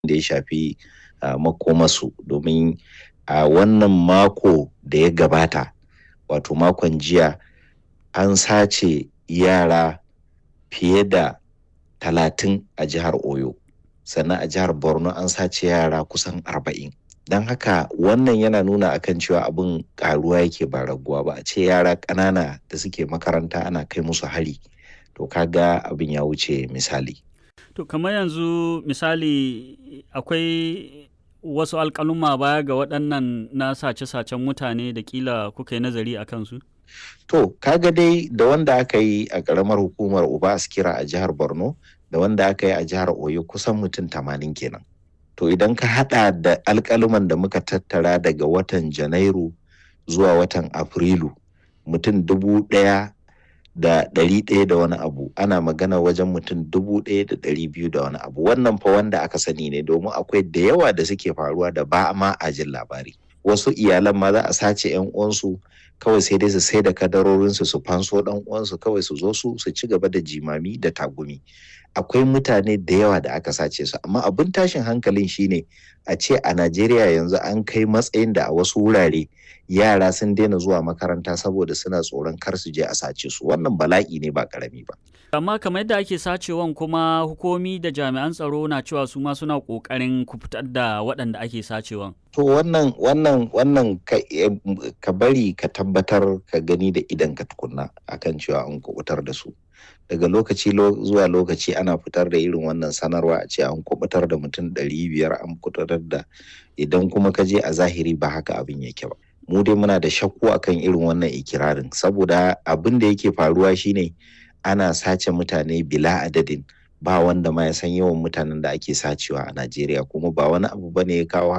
da ya shafi makomasu domin a wannan mako da ya gabata wato makon jiya an sace yara fiye da talatin a jihar oyo sannan a jihar borno an sace yara kusan arba'in don haka wannan yana nuna akan cewa abin karuwa yake ba raguwa ba a ce yara ƙanana da suke makaranta ana kai musu hari to kaga abin ya wuce misali to kamar yanzu misali akwai wasu alƙaluma baya ga waɗannan na sace-sacen mutane da kila kuka yi nazari a kansu to kaga dai da wanda aka yi a ƙaramar hukumar uba askira a jihar borno da wanda aka yi a jihar oyo kusan mutum tamanin kenan to idan ka hada da alkaluman da muka tattara daga watan janairu zuwa watan afrilu mutum dubu daya da ɗari ɗaya da wani abu ana magana wajen mutum dubu ɗaya da ɗari biyu da wani abu wannan fa wanda aka sani ne domin akwai da yawa da suke faruwa da ba ma a jin labari wasu iyalan ma za a sace yan uwansu kawai sai dai su sai da kadarorinsu su fanso dan uwansu kawai su zo su su ci gaba da jimami da tagumi akwai mutane da yawa da aka sace su amma abin tashin hankalin shine a ce a Najeriya yanzu an kai matsayin da a wasu wurare yara sun daina zuwa makaranta saboda suna tsoron kar su je a sace su wannan bala'i ne ba karami ba amma kamar yadda ake sacewan kuma hukumi da jami'an tsaro na cewa su ma suna kokarin ku fitar da waɗanda ake sacewan to wannan wannan wannan ka bari ka tabbatar ka gani da idan ka tukunna akan cewa an kubutar da su daga lokaci zuwa lokaci ana fitar da irin wannan sanarwa a ce an kubutar da mutum ɗari biyar an kubutar da idan kuma ka je a zahiri ba haka abin yake ba mu dai muna da shakku akan irin wannan ikirarin saboda abin da yake faruwa shine ana sace mutane bila adadin ba wanda ma ya san yawan mutanen da ake sacewa a Najeriya kuma ba wani abu bane ya kawo